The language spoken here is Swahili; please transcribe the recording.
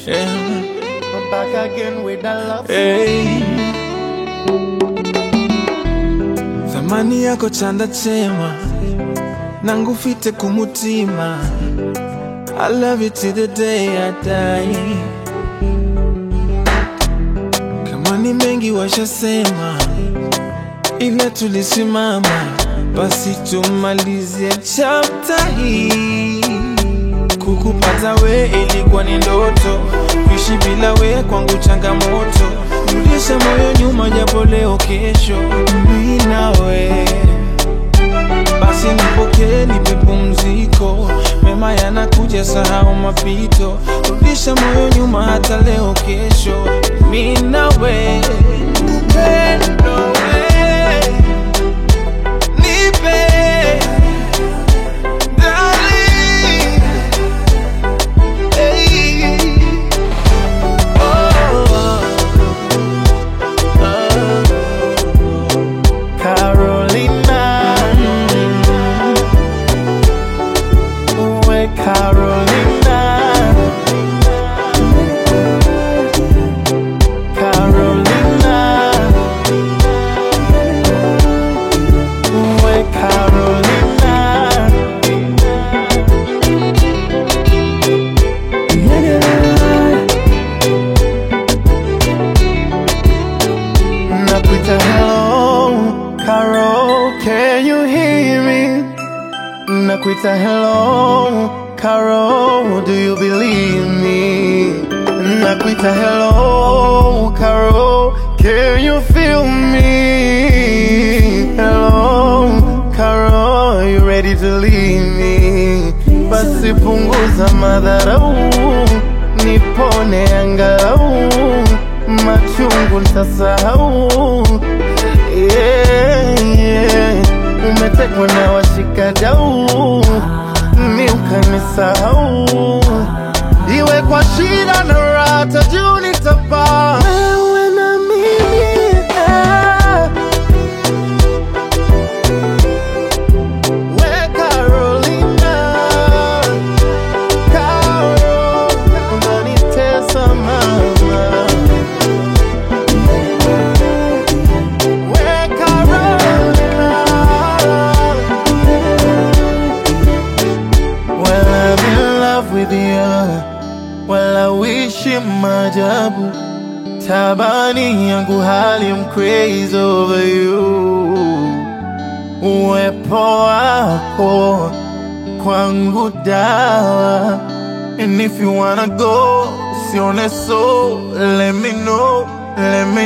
Yeah. I'm back again with that love. Hey. Thamani yako chanda chema nangufite kumutima I love you till the day I die Kama ni mengi washasema ila tulisimama basi tumalizie chapter hii Kukupata we ilikuwa ni ndoto, kuishi bila we kwangu changamoto. Rudisha moyo nyuma, japo leo kesho mimi nawe. Basi nipokee, nipe pumziko, mema yanakuja, sahau mapito. Rudisha moyo nyuma, hata leo kesho mimi nawe. Upendo we, nipe darling. Hey. Oh, Carolina. Uwe Carolina. Carolina. Uwe Carolina. Nakuita hello, Carol, can you hear me? Nakuita hello, Carol, do you believe me? Nakuita hello, Carol, can you feel me? Hello, Carol, you ready to leave me? Basi punguza madharau, nipone angalau, machungu nitasahau. Yeah, yeah. Umetekwa na washikadau, mi ukanisahau, iwe kwa shida na raha, juu nitapaa wewe na mimi eh. We Carolina, Caro, unanitesa mama. We Carolina, well I'm in love with you, well I wish you maajabu. Tabani yangu hali I'm crazy over you uwepo wako kwangu dawa and if you wanna go sione so let me know let me